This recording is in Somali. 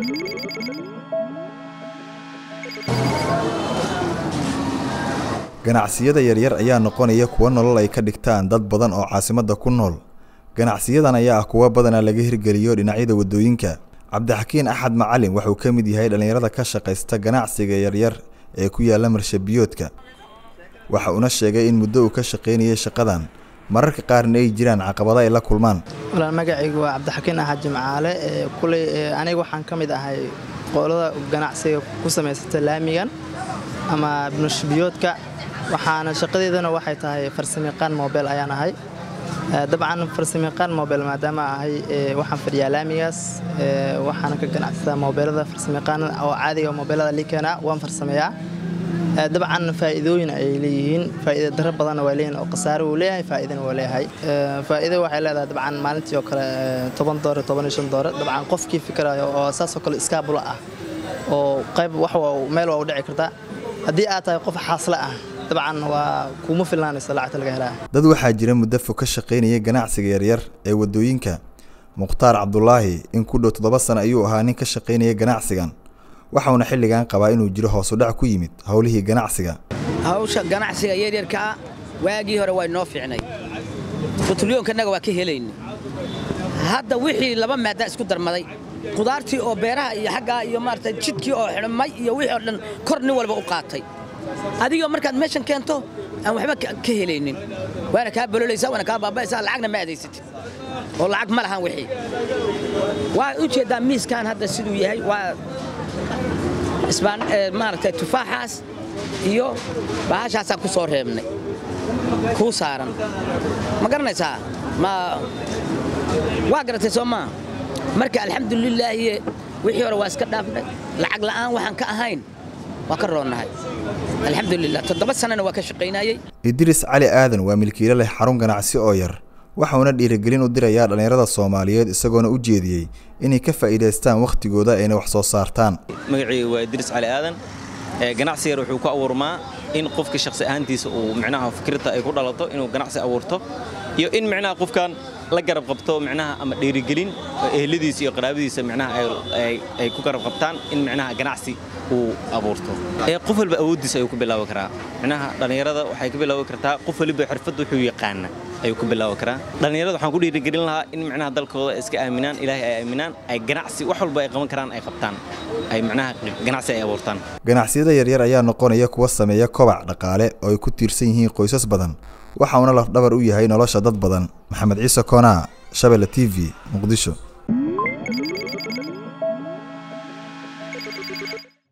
ganacsiyada yaryar ayaa noqonaya kuwa nolol ay ka dhigtaan dad badan oo caasimadda ku nool ganacsiyadan ayaa ah kuwa badanaa laga hirgeliyo dhinacyada waddooyinka cabdixakiin axad macalin wuxuu ka mid yahay dhallinyarada ka shaqaysta ganacsiga yaryar ee ku yaalla marshabiyoodka waxa uuna sheegay in muddo uu ka shaqaynayay shaqadan mararka qaarna ay jiraan caqabado ay la kulmaan walaal magacaygu waa cabdixakiin axad jimcaale ee kuley aniga waxaan ka mid ahay qolada ganacsiga ku samaysata laamigan ama marshabiyoodka waxaana shaqadeedana waxay tahay farsamayaqaan mobel ayaan ahay dabcan farsamayaqaan mobel maadaama ahay waxaan fadhiyaa laamigaas waxaana ka ganacsataa mobeelada farsamayaqaanada oo caadiga mobeelada liikana waan farsameeyaa dabcan faa'iidooyin ayay leeyihiin faa'iida daro badanna waa leeyihin oo khasaare uu leeyahay faa'iidana waa leeyahay faa'iido waxay leedahay dabcan maalintii oo kale toban doore toban iyo shan doore dabcan qofkii fikirayo oo saasoo kale iskaabula ah oo qayb wax meel waa u dhici kartaa haddii aad tahay qof xaasle ah dabcan waa kuuma filnaanaysa lacagta laga helaa dad waxaa jira muddo fog ka shaqaynaya ganacsiga yaryar ee waddooyinka mukhtaar cabdulaahi in ku dhow toddoba sano ayuu ahaa nin ka shaqaynaya ganacsigan waxauna xilligan qabaa inuu jiro hoosudhac ku yimid howlihii ganacsiga hawsha ganacsiga yaryarkaa waagii hore waa inoo fiicnay butulyoonkanaga waa ka helayna hadda wixii laba maadaa isku darmaday qudaartii oo beeraha iyo xaggaa iyo maarata jidkii oo xidhmay iyo wixii oo dhan kor nin walba u qaatay adigoo markaad meeshan keento aan waxba ka helaynin waana kaa bololaysaa waana kaa baaba'aysaa lacagna ma aadaysatid oo lacag ma lahan wixii waa u jeeddaa miiskan hadda siduu yahay waa isbaan maaragtay tufaaxaas iyo bahashaasaan ku soo reebnay kuu saaran ma garanaysaa ma waa garatay soo maa marka alxamdulilaahi wixii hore waa iska dhaafnay lacag la'aan waxaan ka ahayn waa ka roonnahay alxamdulilah toddoba sanana waa ka shaqaynayey idris cali aadan waa milkiilo leh xarun ganacsi oo yar waxauna dhiirigelin u dirayaa dhallinyarada soomaaliyeed isagoona u jeediyey inay ka faa'iidaystaan wakhtigooda ayna wax soo saartaan magacayga waa idris cali aadan ganacsi yar wuxuu ku abuurmaa in qofka shakhsi ahaantiisa uu micnaha fikirta ay ku dhalato inuu ganacsi abuurto iyo in micnaha qofkan la garab qabto micnaha ama dhiirigelin ehladiisa iyo qaraabadiisa micnaha ay ku garab qabtaan in micnaha ganacsi uu abuurto qof walba awooddiisa ayuu ku bilaabi karaa micnaha dhallinyarada waxay ku bilaabi kartaa qof waliba xirfad wuxuu yaqaana ayuu ku bilaabi karaa dhallinyarada waxaan ku dhiirigelin lahaa in micnaha dalkooda ay iska aaminaan ilaahay ay aaminaan ay ganacsi wax walba ay qaban karaan ay qabtaan ay micnaha ganacsi ay abuurtaan ganacsiyada yaryar ayaa noqonaya kuwa sameeya kobac dhaqaale oo ay ku tiirsan yihiin qoysas badan waxauna lafdhabar u yahay nolosha dad badan maxamed ciise koonaa shabelle t v muqdisho